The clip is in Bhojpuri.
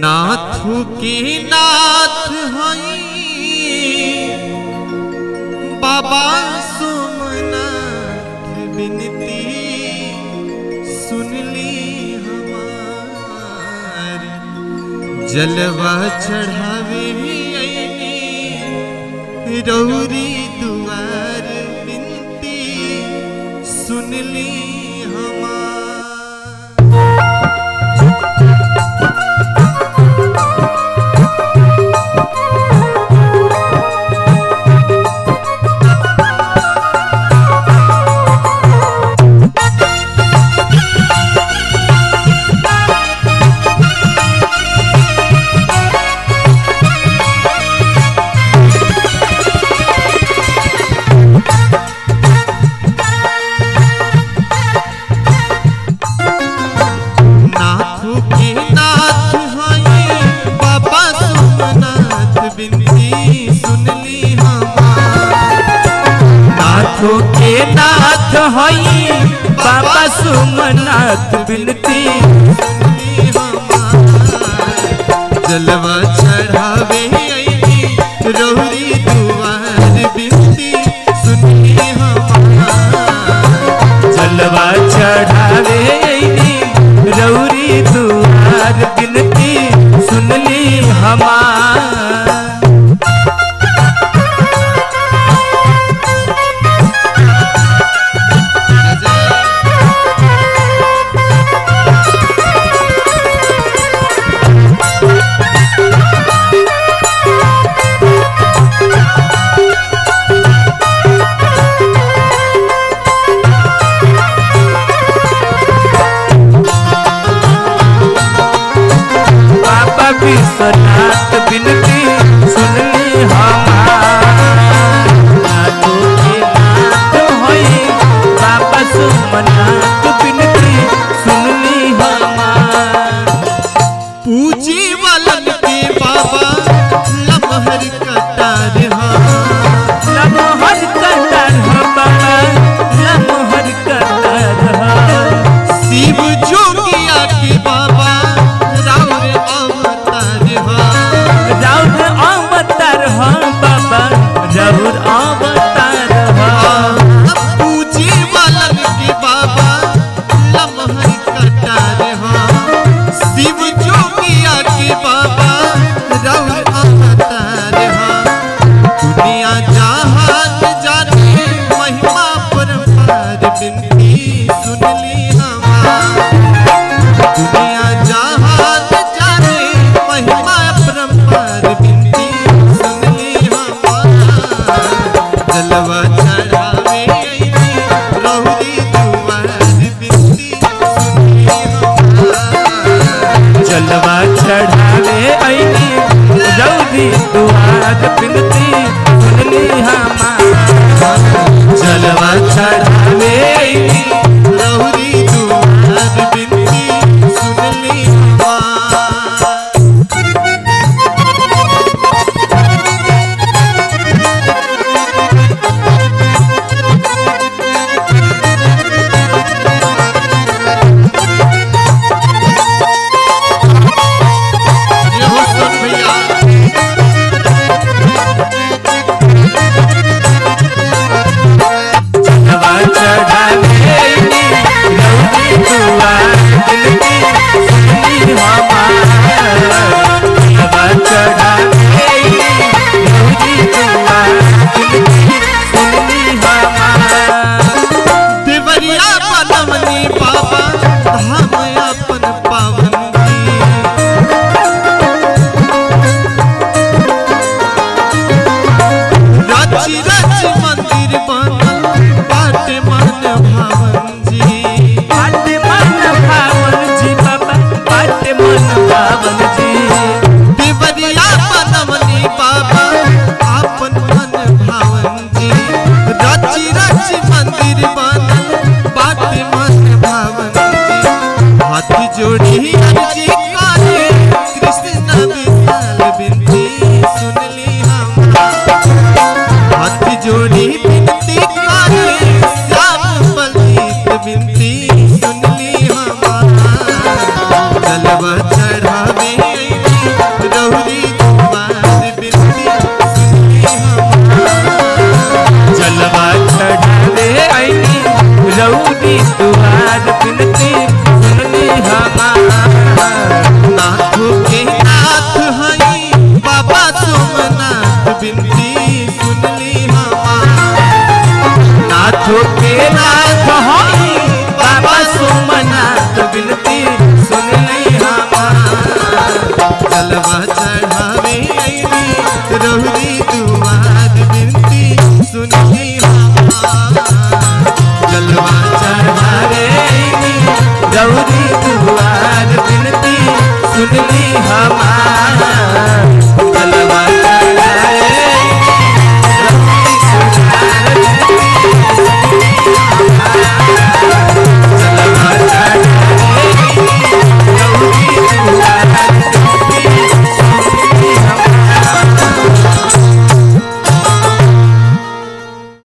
नाथू की नाथ हई बाबा सोमनाथ बिनती सुनली हमार जलवा चढ़ावे अइनी रौरी दुआर बिनती सुनली हमार नाथू के नाथ हई बाबा सोमनाथ बिनती सुनली हमार नाथो के नाथ हई बाबा सोमनाथ बिनती सुनली हमार जलवा चढ़ावे अइनी रौरी दुआर बिनती सुनली हमार जलवा चढ़ावे अइनी रौरी दुआर बिनती सुनली हमार बाबा विश्वनाथ बिनती सुनली हमार नाथो के नाथ हई बाबा सोमनाथ बिनती सुनली हमार पूजी वालन के बाबा लमहर कटार हाँ लमहर कतर ह बाबा लमहर कतर ह शिव जोगिया के बाबा राउर अवतार हाँ राउर अवतार ह बाबा राउर अवतार ह पूजी वालन के बाबा लमहर कटार हाँ शिव जोगिया के बाबा राउर अवतार हाँ दुनिया जहान जाने महिमा परमार बिनती सुनली हमार दुनिया जहान जाने महिमा परमार बिनती सुनली हमार जलवा चढ़ावे अइनी रहुरी दुआर बिनती सुनली हमार जलवा चढ़ावे ऐनी रौदी दुआर बिनती सुनली हमार जलवा चढ़ावे ऐनी रहुरी दुआर बिनती सुनली हमार ये हो सुन भैया जलवा चढ़ावे ऐनी रौदी दुआर बिनती सुनली हमार जलवा चढ़ावे ऐनी रौदी दुआर बिनती सुनली हमार देवरिया बनमनी बाबा धाम अपन पावन रची रची मंदिर बनल बाटे मन भावन जी बात मन भावन जी बाबा बात मन भावन जी देवरिया बनमनी बाबा अपन मन भावन जी रची रची मंदिर बनल बाटे मन भावन जी हाथ जोड़ी अर्जी काहे कृष्ण विशाल बिनती सुनली हमार हाथ जोड़ी बिनती करे श्याम बलजीत बिनती सुनली हमार जलवा चढ़ावे अइनी रौरी दुआर बिनती सुनली हमार नाथों के नाथ हई बाबा सोमनाथ बिनती सुनली हमार नाथों के नाथ हई बाबा सोमनाथ बिनती सुनली हमार जलवा चढ़ावे अइली रहुरी दुआर बिनती सुनली हमार जलवा चढ़ावे गौरी दुआर बिनती सुनली हमार